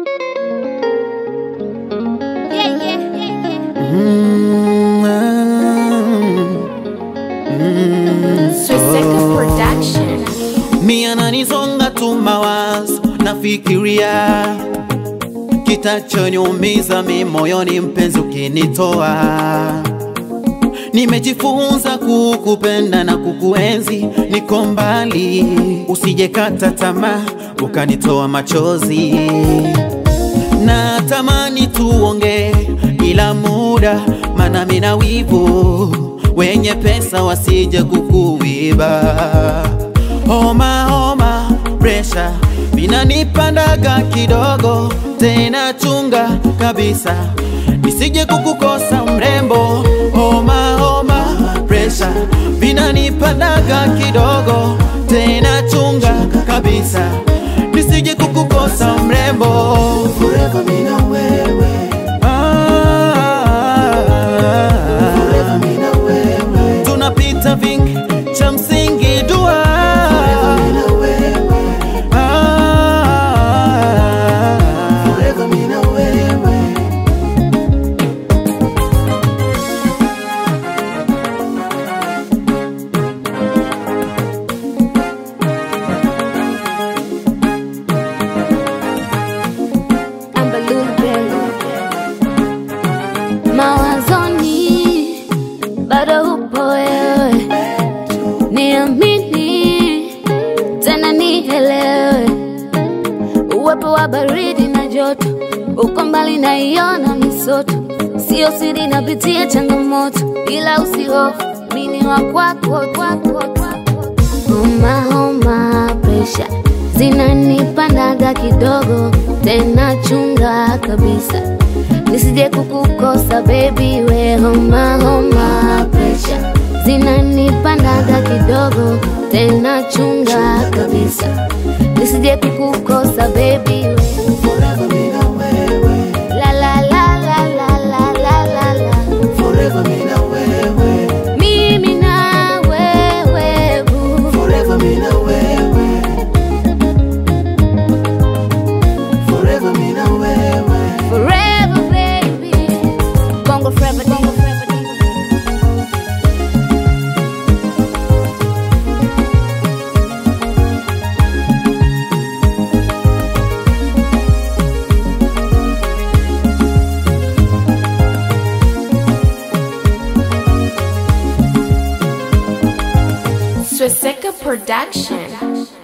Yeah, yeah, yeah, yeah. Mm, mm, Swastika Production. mi ananisonga tu mawazo, nafikiria kitachoniumiza mi moyoni, mpenzi ukinitoa. Nimejifunza kukupenda na kukuenzi, niko mbali, usijekata tamaa ukanitoa machozi. Natamani tuongee ila muda, mana mina wivu, wenye pesa wasije kukuiba. Homa homa, presha vinanipandaga kidogo, tena chunga kabisa nisije kukukosa mrembo. Homa homa, presha vinanipandaga kidogo, tena chunga kabisa nisije kukukosa mrembo. Forever me na wewe, Ah, forever me na wewe, tunapita vingi, cha msingi dua. me na wewe, Ah, forever me na wewe. Ambalulu Bello. Mawazoni bado upo wewe, niamini tena nielewe, uwepo wa baridi na joto, uko mbali naiona misoto, sio siri napitia changamoto, ila usihofu, mini wa kwako kwako kwako. Homa homa, presha zinanipandaga kidogo, tena chunga kabisa nisije kukukosa baby, we homa homa, presha zinanipandaga kidogo, tena chunga kabisa nisije kukukosa baby, we Forever me na wewe, la la la la la la la la la forever me na wewe, mimi na wewe boo. forever me na wewe, forever me na wewe. Forever, baby. Bongo forever, bongo forever. Swastika Production.